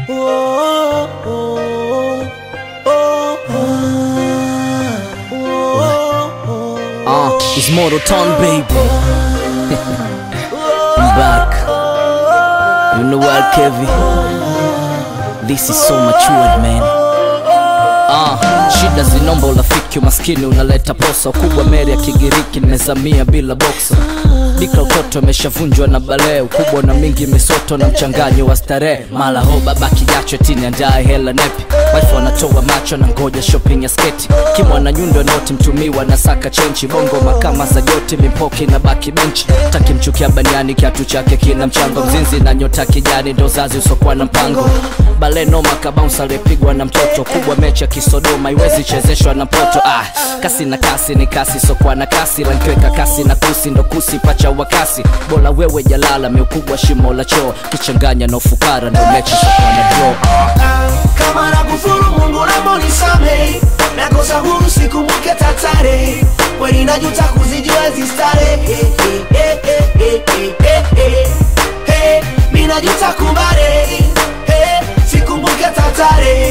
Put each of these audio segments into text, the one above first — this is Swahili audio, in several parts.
Uh, it's Mortal Town, baby. I'm back. You know what, Kevin? This is so matured, man. Ah, shida zinomba urafiki, umaskini unaleta posa, ukubwa meri ya Kigiriki nimezamia bila boksa dika utoto imeshavunjwa na balee, ukubwa na mingi misoto na mchanganyo wa starehe, mala ho baba kijacho tini andaye hela nepi wife wanatoa macho na ngoja shopping ya sketi kimwa na nyundo noti mtumiwa na saka chenchi bongo makama za joti mimpoki na baki benchi takimchukia baniani kiatu chake kina mchango mzinzi na nyota kijani ndo zazi usokuwa na mpango bale noma kabounce aliyepigwa na mtoto kubwa mecha kisodoma iwezi chezeshwa na mpoto ah, kasi na kasi ni kasi sokuwa na kasi rankiweka kasi na kusi ndo kusi pacha wa kasi bola wewe jalala meukubwa shimo la choo kichanganya na ufukara ndo mechi sokuwa na draw kama nakufuru Mungu naomba unisamehe, nakosa huru sikumbuke tatare, kweli najuta kuzijua hizi starehe. Eh, eh, eh, eh, eh, eh, eh, eh, mi najuta kumbare, eh, sikumbuke tatare,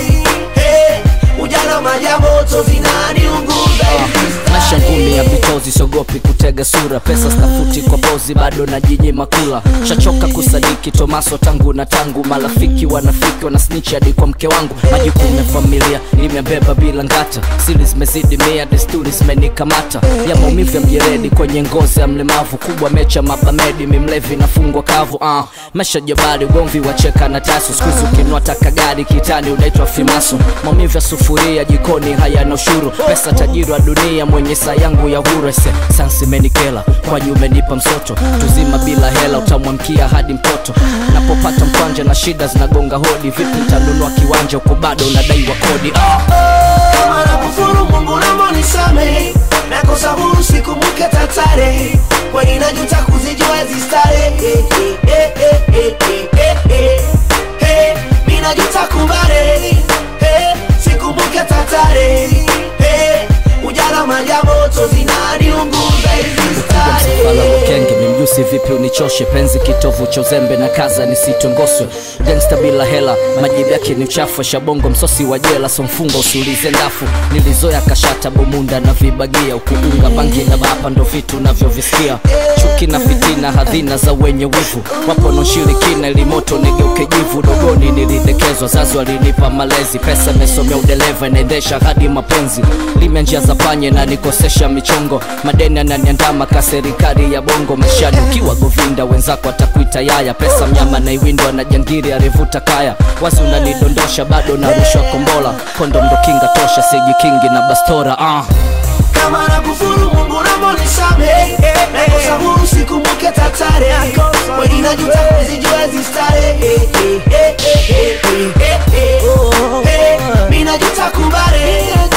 eh, ujana maja moto zinaniunguza hizi maisha ngumi ya starehe. vitozi siogopi kutega sura pesa stafuti kwa pozi bado na jinyima kula shachoka kusadiki tomaso tangu na tangu marafiki wanafiki wanasnichi hadi kwa mke wangu majukumu ya familia nimebeba bila ngata siri zimezidi mia desturi zimenikamata ya maumivu ya mjeredi kwenye ngozi ya mlemavu kubwa mecha mabamedi mimlevi nafungwa kavu uh. maisha jabali ugomvi wacheka na tasu skuzi ukinua taka gari kitani unaitwa fimaso maumivu ya sufuria jikoni hayana ushuru pesa tajiri wa dunia mwenye saa yangu ya hurese sansi menikela kwaji umenipa msoto tuzima bila hela utamwamkia hadi mtoto napopata mkwanja na shida zinagonga hodi vipi nitanunua kiwanja uko bado unadaiwa kodi ah. kama nakufuru Mungu naomba unisamehe, nakosa huru sikumbuke tatare, kweli najuta kuzijua hizi starehe. Eh, eh, eh, eh, eh, eh, eh, eh, mi najuta kumbare, eh, sikumbuke tatare, eh, ujana maja moto zinaniunguza hizi msafala starehe. mkenge mimjusi vipi unichoshe penzi kitovu cha uzembe na kaza nisitongoswe gangsta bila hela majibu yake ni uchafu shabongo msosi wa jela so mfungo usiulize ndafu nilizoya kashata bomunda na vibagia ukiunga bangi na bapa ndo vitu navyovisikia chuki na fitina hadhina za wenye wivu wapo noshirikina ili moto nigeuke jivu dogoni nilidekezwa zazi walinipa malezi pesa imesomea udereva inaendesha hadi mapenzi limya njia za panye na nikosesha michongo madeni ananiandama ka serikali ya bongo maishani ukiwa govinda wenzako atakuita yaya pesa mnyama na iwindwa na jangiri alivuta kaya wazi unanidondosha bado narushwa kombola kondo ndo kinga tosha sijikingi na bastora ah. kama nakufuru Mungu naomba unisamehe, nakosa huru sikumbuke tatare, kweli najuta kuzijua hizi starehe. Eh, eh, eh, eh, eh, eh, eh, eh, mi najuta kumbare,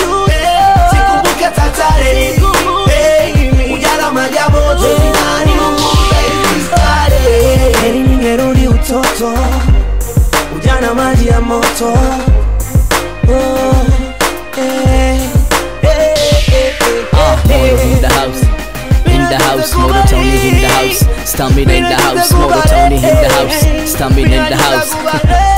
eh, sikumbuke tatare, eh, ujana maja moto zinaniunguza hizi starehe. Heri ningerudi utoto, ujana maji ya moto Oh, eh, eh, eh, eh, Ah, eh, Moro eh. in the house. In the house, Moro Tony in the house. Stamina in the house, Moro Tony in the house. Stamina in the house.